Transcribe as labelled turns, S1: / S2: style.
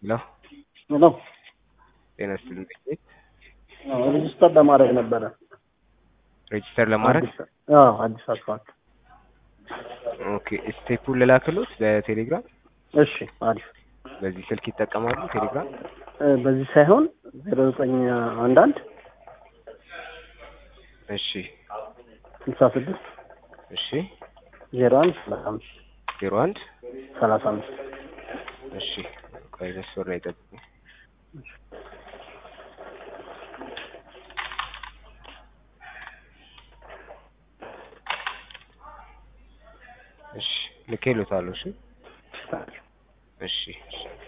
S1: ሄሎ
S2: ሄሎ
S1: ጤና ይስጥልኝ። ቤት
S2: ሬጅስተር ለማድረግ ነበረ።
S1: ሬጅስተር ለማድረግ
S2: አዲስ- አዎ አዲስ አስፋልት።
S1: ኦኬ ስቴፑን ልላክሎት በቴሌግራም
S2: እሺ አሪፍ።
S1: በዚህ ስልክ ይጠቀማሉ ቴሌግራም
S2: እ፣ በዚህ ሳይሆን ዜሮ ዘጠኝ አንድ አንድ
S1: እሺ
S2: ስልሳ ስድስት
S1: እሺ
S2: ዜሮ አንድ ሰላሳ አምስት
S1: ዜሮ አንድ
S2: ሰላሳ አምስት
S1: እሺ ቆይ መስመር ላይ ጠብቁኝ እሺ ልኬሎታለሁ እሺ እሺ እሺ